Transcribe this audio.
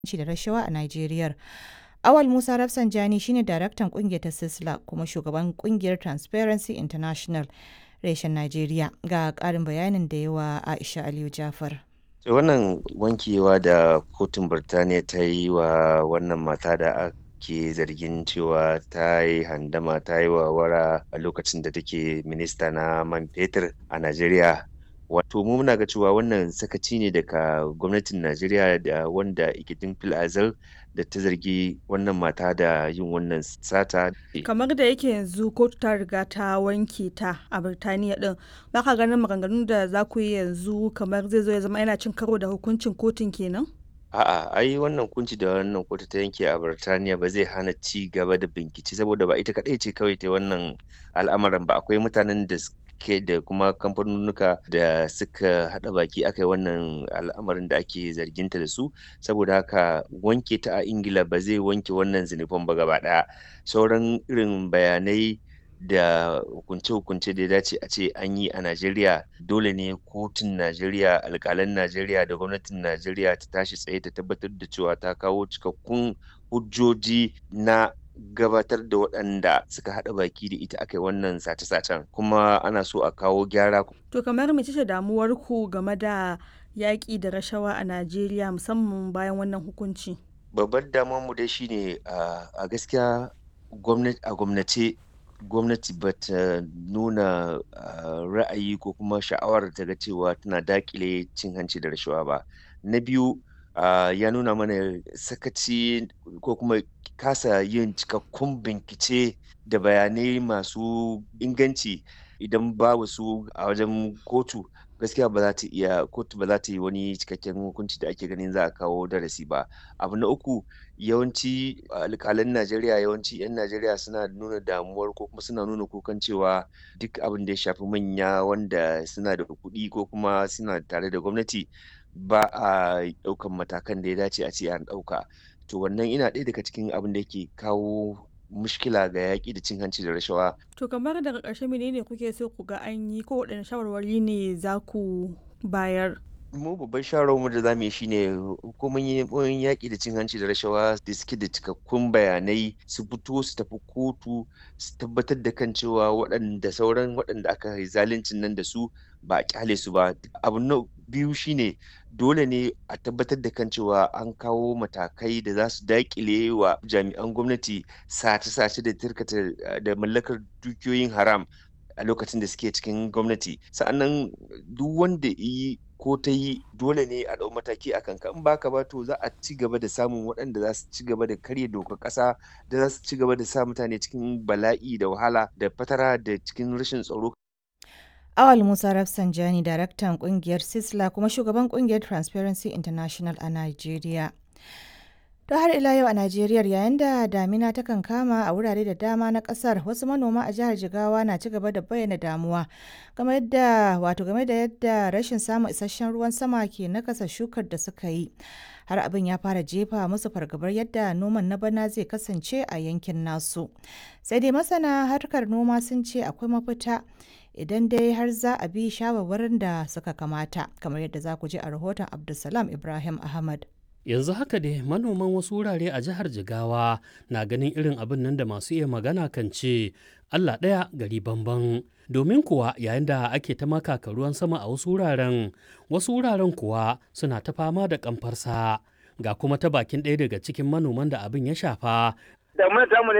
hanci da rashawa a Najeriya. Awal Musa Rafsanjani shine daraktan kungiyar ta Sisla kuma shugaban kungiyar Transparency International reshen Najeriya ga ƙarin bayanin da yawa Aisha Aliyu Jafar. wannan wankewa da kotun Birtaniya ta yi wa wannan mata da ake zargin cewa ta yi handama ta yi wawara a lokacin da take minista na man fetur a Najeriya wato mu muna ga cewa wannan sakaci ne daga gwamnatin Najeriya da wanda ikitin fil azal da ta zargi wannan mata da yin wannan sata. kamar da yake yanzu kotu ta riga ta wanke ta a birtaniya din baka ganin maganganun da za ku yi yanzu kamar zai zo ya zama yana cin karo da hukuncin kotun kenan A'a, ai wannan kunci da wannan kotu ta yanke a Birtaniya ba zai hana ci gaba da bincike saboda ba ita kaɗai ce kawai ta wannan al'amarin ba akwai mutanen da suke da kuma kamfanonuka da suka haɗa baki aka yi wannan al'amarin da ake zarginta da su saboda haka wanke ta a Ingila ba zai wanke wannan zinufan ba gaba ɗaya sauran irin bayanai da hukunce-hukunce da ya dace a ce an yi a Najeriya dole ne kotun Najeriya alƙalan Najeriya da gwamnatin Najeriya ta tashi tsaye ta tabbatar da cewa ta kawo cikakkun hujjoji na gabatar da waɗanda suka haɗa baki da ita aka yi wannan sace-sacen kuma ana so a kawo gyara. to kamar mece ce damuwar ku game da yaƙi da rashawa a najeriya musamman bayan wannan hukunci babbar damuwar mu dai shine a gaskiya a gwamnace gwamnati ba ta nuna ra'ayi ko kuma sha'awar ta ga cewa tana dakile cin hanci da rashawa ba na biyu ya nuna mana sakaci ko kuma kasa yin cikakkun bincike da bayanai masu inganci idan babu su a wajen kotu gaskiya ba za ta iya kotu ba za ta yi wani cikakken hukunci da ake ganin za a kawo darasi ba abu na uku yawanci alƙalan najeriya yawanci 'yan najeriya suna nuna damuwar ko kuma suna nuna kukan cewa duk abin da ya shafi manya wanda suna da kuɗi ko kuma suna tare da gwamnati ba a ɗaukan matakan da ya dace a ce an ɗauka to wannan ina ɗaya daga cikin abin da yake kawo mushkila ga yaƙi da cin hanci da rashawa. To kamar daga ƙarshe menene kuke so ku ga an yi ko waɗanne shawarwari ne za ku bayar? mu babban shawarwarmu da za mu yi shine hukumomin yaƙi da cin hanci da rashawa da suke da cikakkun bayanai su fito su tafi kotu su tabbatar da kan cewa waɗanda sauran waɗanda aka yi zaluncin nan da su ba a kyale su ba abu na biyu shine dole ne a tabbatar da kan cewa an kawo matakai da za su daƙile wa jami'an gwamnati sace-sace da tirkata da mallakar dukiyoyin haram a lokacin da suke cikin gwamnati sa'annan duk wanda yi ko ta yi dole ne a ɗau mataki a kanka in baka ba to za a ci gaba da samun waɗanda za su ci gaba da karya dokar ƙasa da za su ci gaba da sa mutane cikin bala'i da wahala da fatara da cikin rashin tsaro Awal Musa Rafsanjani, daraktan kungiyar Sisla kuma shugaban kungiyar Transparency International a Najeriya. To har ila yau a Najeriya yayin da damina ta kan kama a wurare da dama na kasar wasu manoma a jihar Jigawa na ci gaba da bayyana damuwa game da wato game da yadda rashin samun isasshen ruwan sama ke nakasa shukar da suka yi. Har abin ya fara jefa musu fargabar yadda noman na bana zai kasance a yankin nasu. Sai dai masana harkar noma sun ce akwai mafita idan dai har za a bi shawarwarin da suka kamata kamar yadda za ku ji a rahoton Abdulsalam Ibrahim Ahmad. yanzu haka dai manoman wasu wurare a jihar jigawa na ganin irin abin nan da masu iya magana kan ce allah ɗaya gari bamban domin kuwa yayin da ake ta makaka ruwan sama a wasu wuraren wasu wuraren kuwa suna ta fama da kamfarsa ga kuma ta bakin ɗaya daga cikin manoman da abin ya shafa da mun samu ne